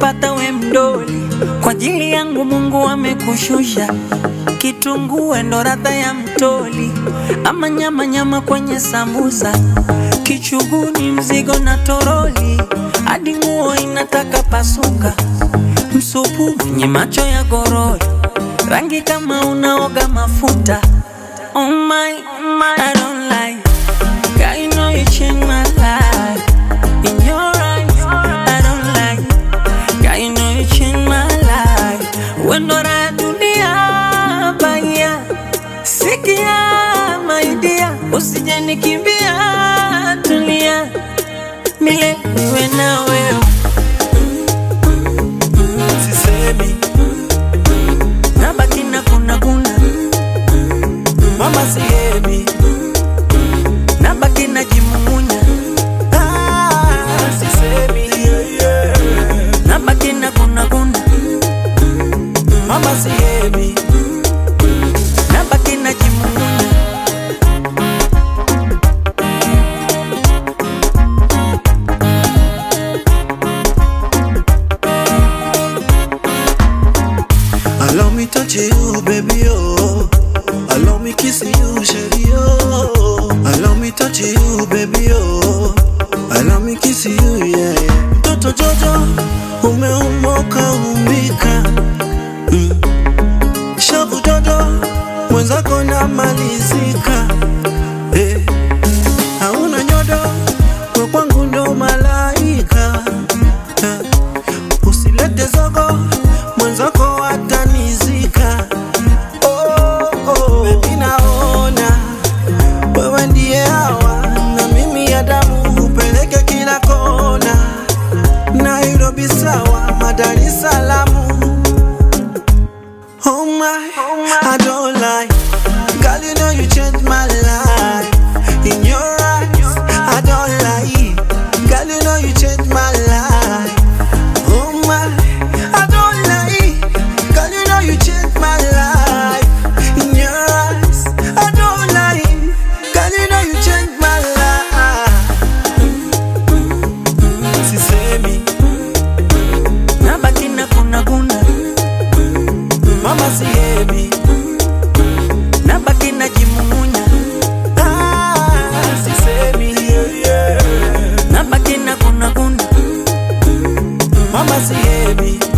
nimekupata we mdoli, kwa ajili yangu Mungu amekushusha. Kitunguu ndo radha ya mtoli, ama nyama nyama kwenye sambusa, kichuguni mzigo na toroli, hadi nguo inataka pasuka, msupu mwenye macho ya gorori, rangi kama unaoga mafuta. Oh my, oh my, I don't like. God, you know you changed my life. In your eyes, I don't like. God, you know you changed my life. Wendo la dunia baya, sikia my dear, usije nikimbia, tulia milele niwe na wewe. sisemi Nabaki na kuna kuna, mama sihemi nabaki na jimumunya, ah, sisemi yeah, yeah. nabaki na kuna kuna, mama sihemi nabaki na jimumunya. Allow me touch you, baby, oh. Allow me kiss you, shady, oh. Allow me touch you, baby, oh. Allow me kiss you, yeah. Mtoto Jojo, umeumoka umbika. Mm. Shavu Jojo, mwenzako namalizika. Eh. Hauna nyodo, we kwangu ndo malaika. Eh. Usilete zogo, mwenzako atanizika. Oh, oh, baby naona wewe ndiye hawa na mimi ya damu upeleke kila kona, Nairobi sawa, Dar es Salaam. Oh my, I don't lie. Girl, you know you changed my life. In your eyes, I don't lie. Girl, you know you changed my life. Oh my, I don't lie. Girl, you know you changed my life. In your eyes, I don't lie. Girl, you know you changed my life. Sisemi, Nabaki na kuna kuna, mama sihemi. nabaki na jimumunya, Ah, sisemi, yeah, yeah. nabaki na kuna kuna. Mama sihemi.